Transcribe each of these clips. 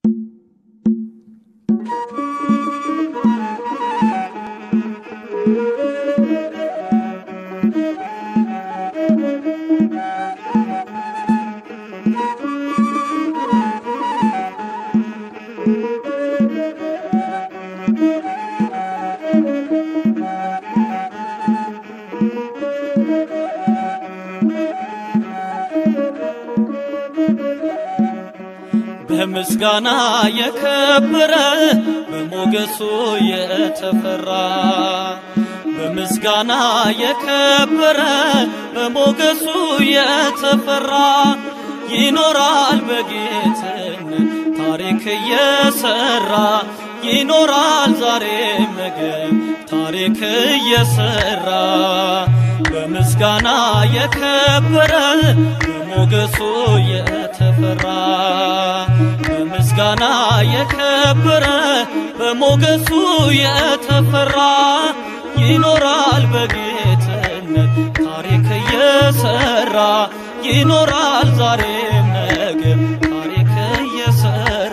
በምስጋና የከበረ በሞገሱ የተፈራ በምስጋና የከበረ በሞገሱ የተፈራ ይኖራል በጌትነት ታሪክ እየሰራ ይኖራል ዛሬም ነገም ታሪክ እየሰራ በምስጋና የከበረ በሞገሱ የተፈራ በምስጋና የከበረ በሞገሱ የተፈራ ይኖራል በጌትነት ታሪክ እየሰራ ይኖራል ዛሬም ነገም ታሪክ እየሰራ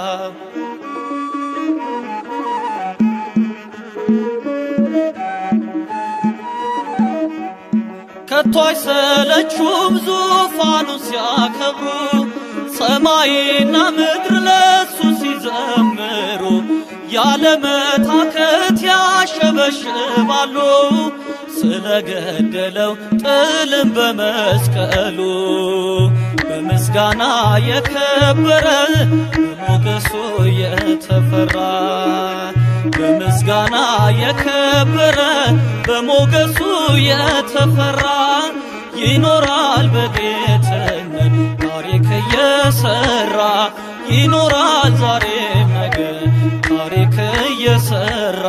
ከቶ አይሰለቹም ዙፋኑ ሲያከብሩ ሰማይና ምድር ለሱ ሲዘምሩ ያለመታከት ያሸበሽባሉ ስለገደለው ጥልም በመስቀሉ በምስጋና የከበረ በሞገሱ የተፈራ በምስጋና የከበረ በሞገሱ የተፈራ ይኖራል በጌትነት ታሪክ እየሰራ ይኖራል ዛሬም ነገ ታሪክ እየሰራ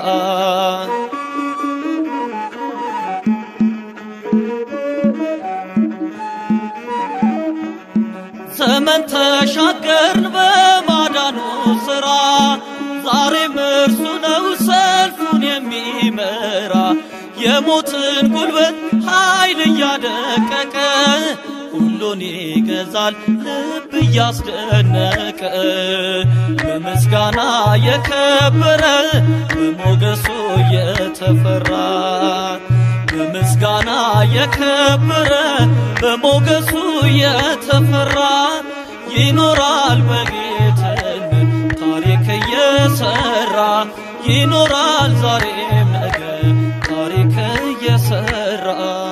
ዘመን ተሻገርን በማዳኑ ሥራ ዛሬም እርሱ ነው ሰልፉን የሚመራ የሞትን ጉልበት ኃይል እያደቀቀ ሁሉን ይገዛል ልብ እያስደነቀ በምስጋና የከበረ በሞገሱ የተፈራ በምስጋና የከበረ በሞገሱ የተፈራ ይኖራል በጌትነት ታሪክ እየሰራ ይኖራል ዛሬም ነገ ታሪክ እየሰራ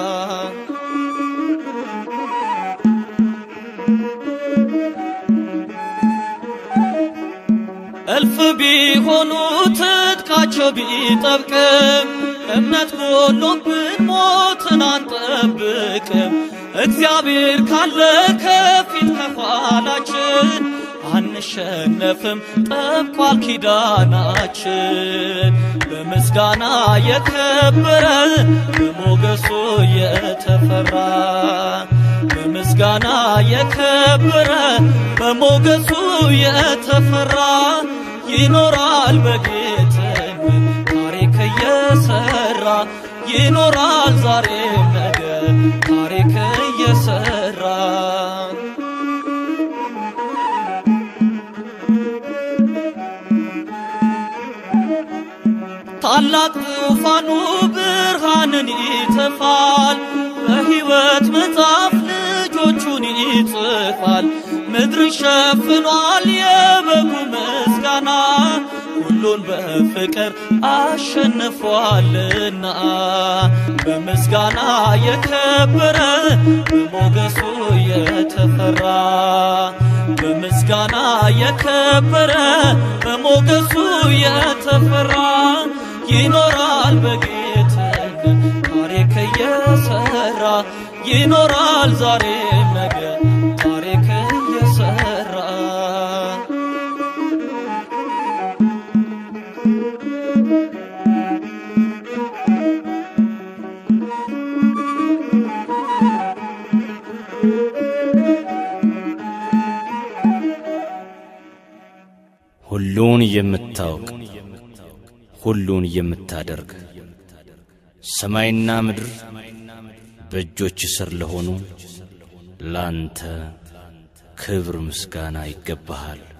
እልፍ ቢሆኑ ትጥቃቸው ቢጠብቅም እምነት ጎሎብን ሞትን አንጠብቅም። እግዚአብሔር ካለ ከፊት ከኋላችን አንሸነፍም፣ ጠብቋል ኪዳናችን። በምስጋና የከበረ በሞገሱ የተፈራ በምስጋና የከበረ በሞገሱ የተፈራ ይኖራል በጌትነት ታሪክ እየሰራ ይኖራል ዛሬም ነገ ታሪክ እየሰራ ታላቅ ጡፋኑ ብርሃንን ይተፋል በሕይወት መጽሐፍ ልጆቹን ይጽፋል ምድር ሸፍኗል የበጉ ምስጋና ሁሉን በፍቅር አሸንፏልና በምስጋና የከበረ በሞገሱ የተፈራ በምስጋና የከበረ በሞገሱ የተፈራ ይኖራል በጌትነት ታሪክ እየሰራ ይኖራል ዛሬም ነገ ታሪክ እየሰራ ሁሉን የምታውቅ ሁሉን የምታደርግ ሰማይና ምድር በእጆች ስር ለሆኑ ላንተ ክብር ምስጋና ይገባሃል።